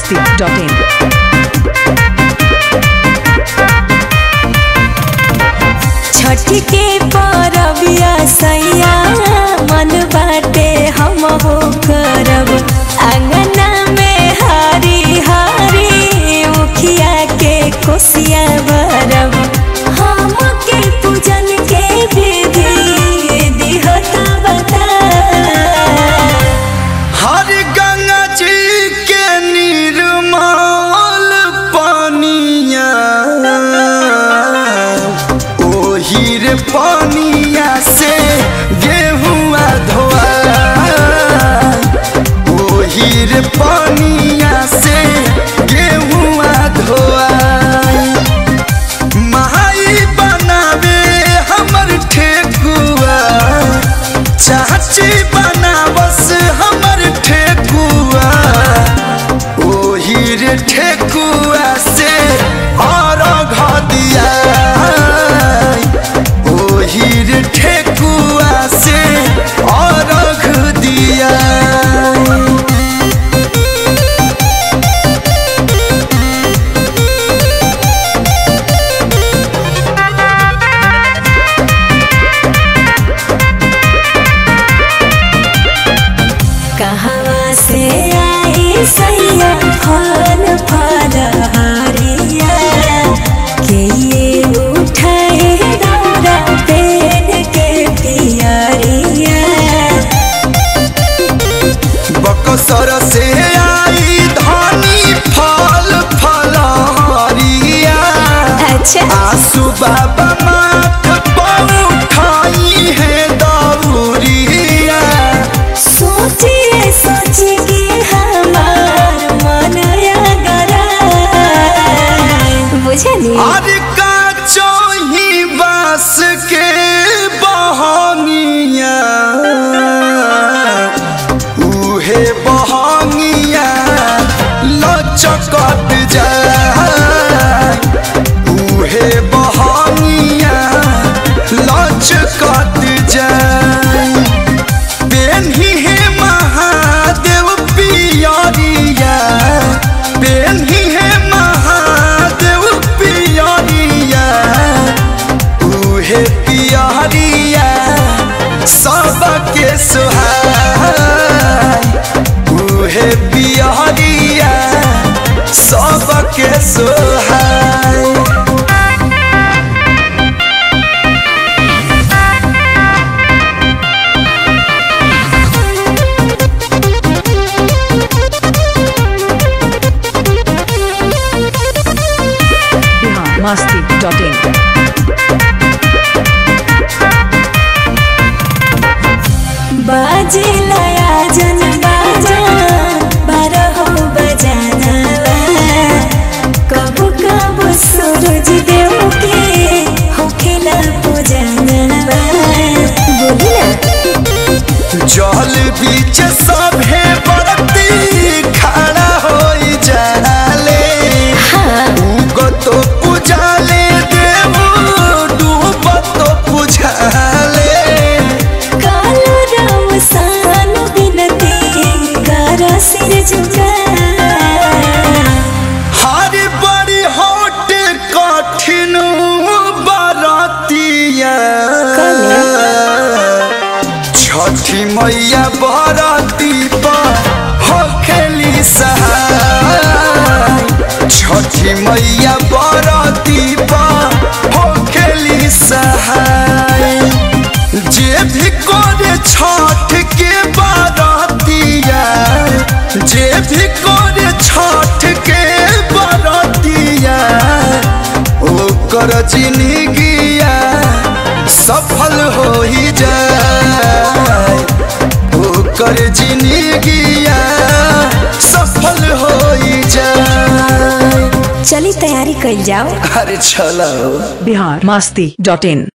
biharmasti.in Chhath के परबिया सैया मन बाटे हम हो करब अंगना में हरी हरी उखिया के कोसिया भरब हम के पूजन के विधि दिहता बता हर गंगा जी के निर्मल पानिया ओही रे पानिया से गेहुआ धोआ ओही रे पानिया से गेहुआ धोआ माई बनावे हमर ठेकुआ चाची बनावस हमर ठेकुआ ओही रे ठेकुआ से और दिया ओही रे ठेकुआ से और दिया कहवा से आई सैया फल फल हरिया के ये उठाए दौरा पेन के पियरिया बकसर से आई धानी फल फलहरिया अच्छा आसू बाबा माथ पौठाई है दौरिया सोचिए सोच के हमार मन गरा बुझली और का चोही बास के बहनिया उहे बहनिया लचकत जाए उहे बहनिया लचकत जाए पेन्ही हे महादेव पियरिया पेन्ही हे महादेव पियरिया उहे पियरिया सबके सुहाय उहे पियरिया सबके सुहाय biharmasti.in बाजे लया जन बाजा बारह बजाना कबू कबू सूरज देव के होखेला पूजना बोली ना जल बीच सभे बरती खड़ा होई जाले उगत पुजाले देव डूबत पुजाले कालो राम सान बिनती कर सिर झुका हर बड़ी होट कठिन बरतिया छठी मैया बरती पर होखेली सहाय छठी मैया बरती पर होखेली सहाय जे भी करे छठ के बरतिया जे भी करे छठ के बरतिया ओकर जिंदगिया सफल हो ही जाए ओकर जिंदगिया सफल हो ही जाए चली तैयारी कइल जाओ अरे चलो biharmasti.in